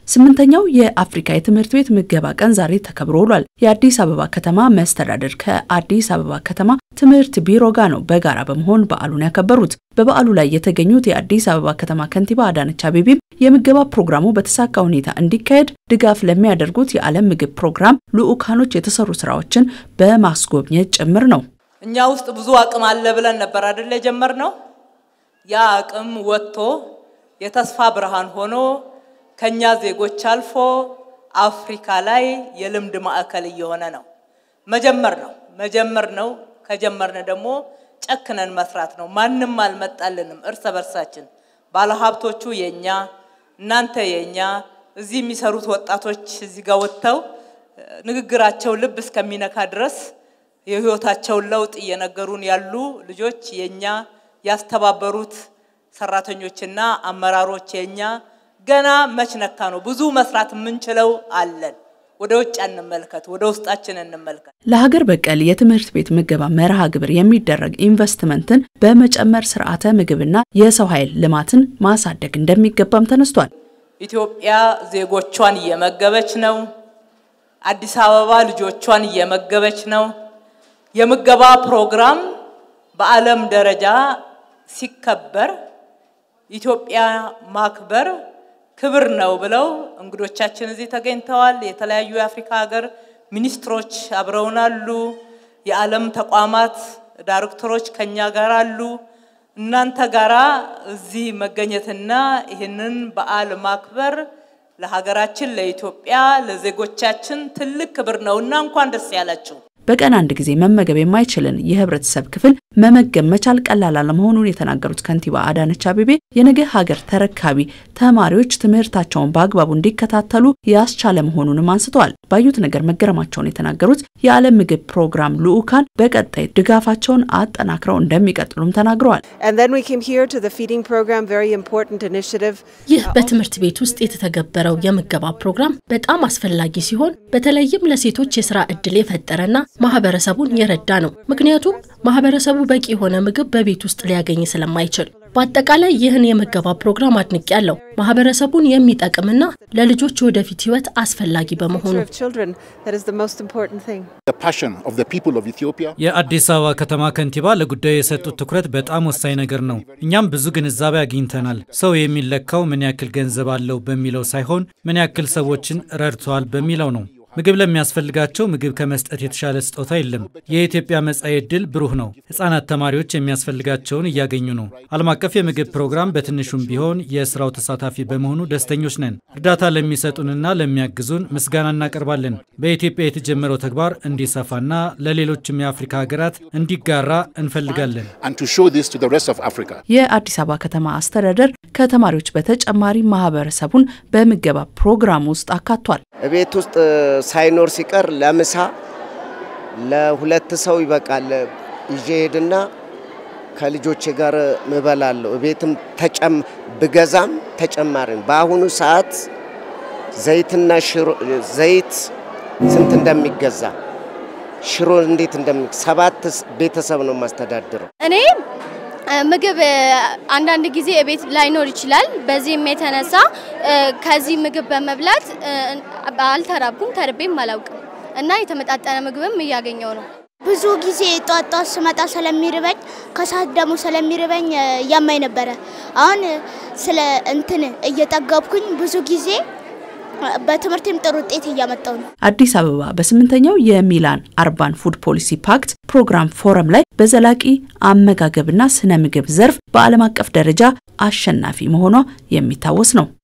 ስምንተኛው የአፍሪካ የትምህርት ቤት ምገባ ቀን ዛሬ ተከብሮ ውሏል። የአዲስ አበባ ከተማ መስተዳደር ከአዲስ አበባ ከተማ ትምህርት ቢሮ ጋር ነው በጋራ በመሆን በዓሉን ያከበሩት። በበዓሉ ላይ የተገኙት የአዲስ አበባ ከተማ ከንቲባ አዳነች አቤቤም የምገባ ፕሮግራሙ በተሳካ ሁኔታ እንዲካሄድ ድጋፍ ለሚያደርጉት የዓለም ምግብ ፕሮግራም ልዑካኖች የተሰሩ ስራዎችን በማስጎብኘት ጭምር ነው። እኛ ውስጥ ብዙ አቅም አለ ብለን ነበር አይደል የጀመርነው። ያ አቅም ወጥቶ የተስፋ ብርሃን ሆኖ ከኛ ዜጎች አልፎ አፍሪካ ላይ የልምድ ማዕከል እየሆነ ነው። መጀመር ነው መጀመር ነው። ከጀመርን ደግሞ ጨክነን መስራት ነው። ማንም አልመጣልንም። እርስ በርሳችን ባለሀብቶቹ የኛ እናንተ የኛ እዚህ የሚሰሩት ወጣቶች እዚህ ጋር ወጥተው ንግግራቸው ልብ እስከሚነካ ድረስ የህይወታቸውን ለውጥ እየነገሩን ያሉ ልጆች የኛ ያስተባበሩት ሰራተኞችና አመራሮች የኛ ገና መች ነካ ነው። ብዙ መስራት የምንችለው አለን። ወደ ውጭ እንመልከት፣ ወደ ውስጣችን እንመልከት። ለሀገር በቀል የትምህርት ቤት ምገባ መርሃ ግብር የሚደረግ ኢንቨስትመንትን በመጨመር ስርዓተ ምግብና የሰው ኃይል ልማትን ማሳደግ እንደሚገባም ተነስቷል። ኢትዮጵያ ዜጎቿን እየመገበች ነው። አዲስ አበባ ልጆቿን እየመገበች ነው። የምገባ ፕሮግራም በዓለም ደረጃ ሲከበር ኢትዮጵያ ማክበር ክብር ነው ብለው እንግዶቻችን እዚህ ተገኝተዋል። የተለያዩ የአፍሪካ ሀገር ሚኒስትሮች አብረውናሉ። የዓለም ተቋማት ዳይሬክተሮች ከኛ ጋር አሉ። እናንተ ጋራ እዚህ መገኘትና ይህንን በዓል ማክበር ለሀገራችን ለኢትዮጵያ ለዜጎቻችን ትልቅ ክብር ነውና እንኳን ደስ ያላችሁ። በቀን አንድ ጊዜ መመገብ የማይችልን የህብረተሰብ ክፍል መመገብ መቻል ቀላል አለመሆኑን የተናገሩት ከንቲባ አዳነች አቤቤ የነገ ሀገር ተረካቢ ተማሪዎች ትምህርታቸውን በአግባቡ እንዲከታተሉ ያስቻለ መሆኑንም አንስተዋል። ባዩት ነገር መገረማቸውን የተናገሩት የዓለም ምግብ ፕሮግራም ልዑካን በቀጣይ ድጋፋቸውን አጠናክረው እንደሚቀጥሉም ተናግረዋል። ይህ በትምህርት ቤት ውስጥ የተተገበረው የምገባ ፕሮግራም በጣም አስፈላጊ ሲሆን በተለይም ለሴቶች የስራ እድል የፈጠረና ማህበረሰቡን የረዳ ነው። ምክንያቱም ማህበረሰቡ በቂ የሆነ ምግብ በቤት ውስጥ ሊያገኝ ስለማይችል። በአጠቃላይ ይህን የምገባ ፕሮግራም አድንቅ ያለው ማህበረሰቡን የሚጠቅምና ለልጆች ወደፊት ህይወት አስፈላጊ በመሆኑ የአዲስ አበባ ከተማ ከንቲባ ለጉዳዩ የሰጡት ትኩረት በጣም ወሳኝ ነገር ነው። እኛም ብዙ ግንዛቤ አግኝተናል። ሰው የሚለካው ምን ያክል ገንዘብ አለው በሚለው ሳይሆን ምን ያክል ሰዎችን ረድተዋል በሚለው ነው። ምግብ ለሚያስፈልጋቸው ምግብ ከመስጠት የተሻለ ስጦታ የለም። የኢትዮጵያ መጻኢ ዕድል ብሩህ ነው። ህጻናት ተማሪዎች የሚያስፈልጋቸውን እያገኙ ነው። ዓለም አቀፍ የምግብ ፕሮግራም በትንሹም ቢሆን የስራው ተሳታፊ በመሆኑ ደስተኞች ነን። እርዳታ ለሚሰጡንና ለሚያግዙን ምስጋና እናቀርባለን። በኢትዮጵያ የተጀመረው ተግባር እንዲሰፋና ለሌሎችም የአፍሪካ ሀገራት እንዲጋራ እንፈልጋለን። የአዲስ አበባ ከተማ አስተዳደር ከተማሪዎች በተጨማሪ ማህበረሰቡን በምገባ ፕሮግራም ውስጥ አካቷል። ቤት ውስጥ ሳይኖር ሲቀር ለምሳ ለሁለት ሰው ይበቃል ይዤ ሄድና ከልጆቼ ጋር ምበላለሁ። ቤትም ተጨም ብገዛም ተጨማሪ በአሁኑ ሰዓት ዘይትና ሽሮ ዘይት ስንት እንደሚገዛ ሽሮ እንዴት እንደሚ ሰባት ቤተሰብ ነው የማስተዳድረው እኔ ምግብ አንዳንድ ጊዜ ቤት ላይኖር ይችላል። በዚህም የተነሳ ከዚህ ምግብ በመብላት አልተራብኩም፣ ተርቤም አላውቅም እና የተመጣጠነ ምግብም እያገኘው ነው። ብዙ ጊዜ ጧት ጧት ስመጣ ስለሚርበኝ ከሰዓት ደግሞ ስለሚርበኝ ያማኝ ነበረ። አሁን ስለ እንትን እየጠገብኩኝ ብዙ ጊዜ በትምህርቴም ጥሩ ውጤት እያመጣው ነው። አዲስ አበባ በስምንተኛው የሚላን አርባን ፉድ ፖሊሲ ፓክት ፕሮግራም ፎረም ላይ በዘላቂ አመጋገብና ስነ ምግብ ዘርፍ በዓለም አቀፍ ደረጃ አሸናፊ መሆኗ የሚታወስ ነው።